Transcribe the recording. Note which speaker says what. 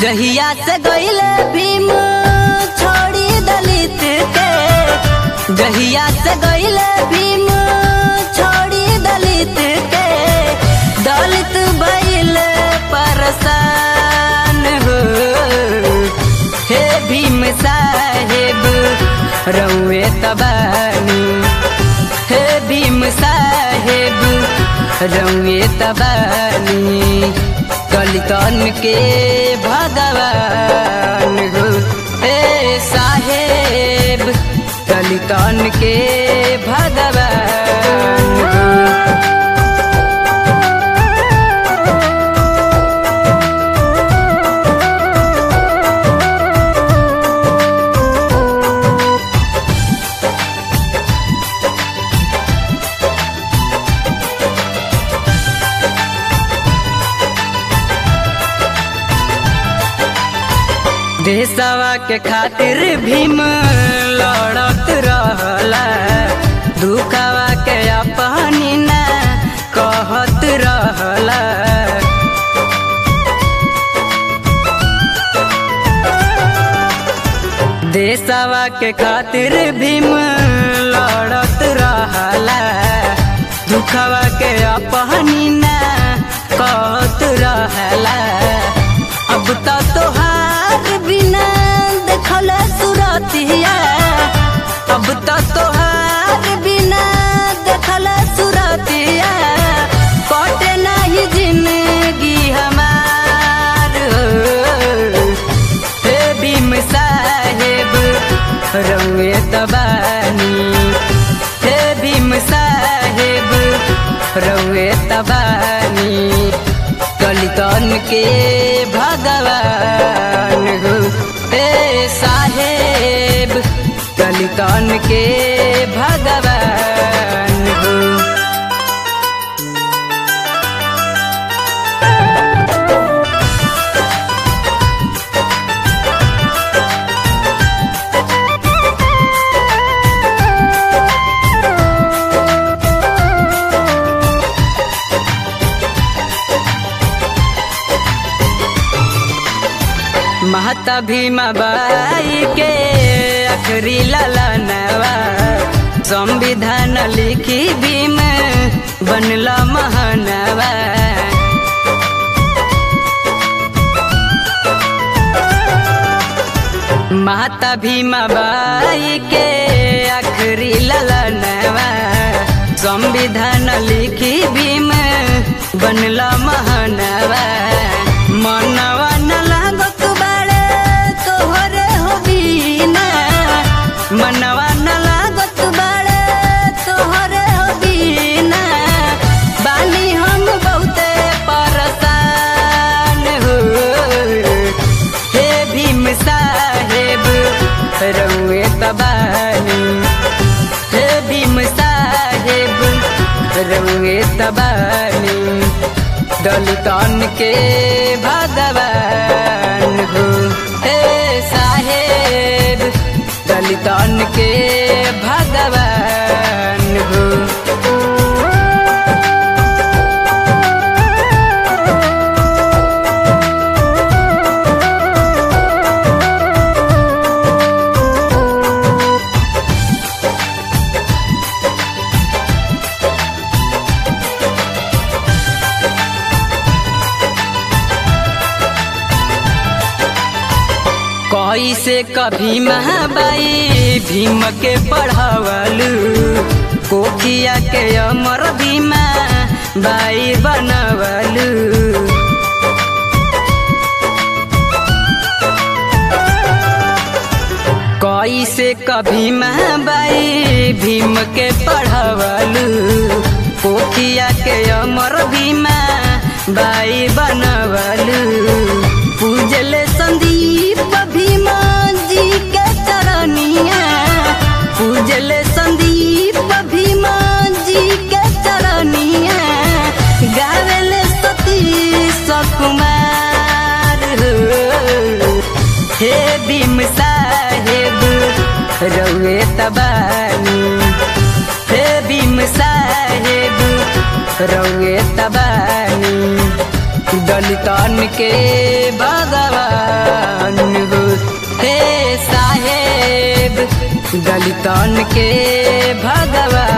Speaker 1: जहिया से गईले भीम छोड़ी दलित के जहिया से गईले भीम छोड़ी दलित के दलित भइल परसान हो हे भीम साहेब रउए तबानी हे भीम साहेब रउए तबानी दलितन के भगवान हो हे साहेब दलितन के भगवान हो देशवा के खातिर भीम लड़त रहला दुखवा के अपनी ना कहत रहला देशवा के खातिर भीम लड़त रहला दुखवा के अपनी ना कहत रहला अब तो तोहार बिना देखल सुरतिया अब तो तोहार बिना देखल सुरतिया कटे नहीं जिंदगी हमार हे भीम साहेब रउए तबानी हे भीम साहेब रउए तबानी दलितन के भगवान हो हे साहेब दलितन के भगवान हो महता भीमा बाई के आखिरी ललनवा संविधान लिखी भीम बनला महानवा माता भीमा बाई के आखिरी ललनवा संविधान लिखी भीम बनला महानवा मनवा न लागत बाड़े तोहरे हो बीना मनवा न लागत बाड़े तोहरे हो बीना बानी हम बहुते परेशान हो हे भीम साहेब रउए तबानी हे भीम साहेब रउए तबानी दलितन के भगवान हो हे साहेब दलितन के भगवान हो कैसे कभी महाबाई भीम के पढ़ावलू कोकिया के अमर भीमा बाई बनवलू कैसे कभी महाबाई भीम के पढ़ावलू कोकिया के अमर भीमा बाई बनवलू पूजले संदीप भीमा जी के चरनिया पूजले संदीप भीमा जी के चरनिया गावेले सतीश कुमार हो हे भीम साहेब रउए तबानी हे भीम साहेब रउए तबानी दलितन के भगवान हो हे साहेब दलितन के भगवान